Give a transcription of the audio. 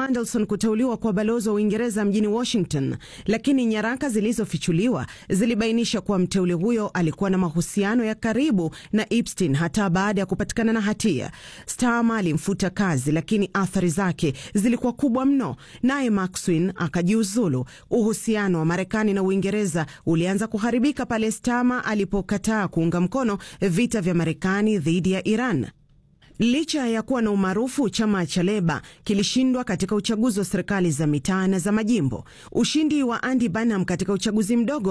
Mandelson kuteuliwa kwa balozi wa Uingereza mjini Washington, lakini nyaraka zilizofichuliwa zilibainisha kuwa mteule huyo alikuwa na mahusiano ya karibu na Epstein hata baada ya kupatikana na hatia. Starmer alimfuta kazi, lakini athari zake zilikuwa kubwa mno, naye Maxwin akajiuzulu. Uhusiano wa Marekani na Uingereza ulianza kuharibika pale Starmer alipokataa kuunga mkono vita vya Marekani dhidi ya Iran. Licha ya kuwa na umaarufu, chama cha Leba kilishindwa katika uchaguzi wa serikali za mitaa na za majimbo. Ushindi wa Andy Burnham katika uchaguzi mdogo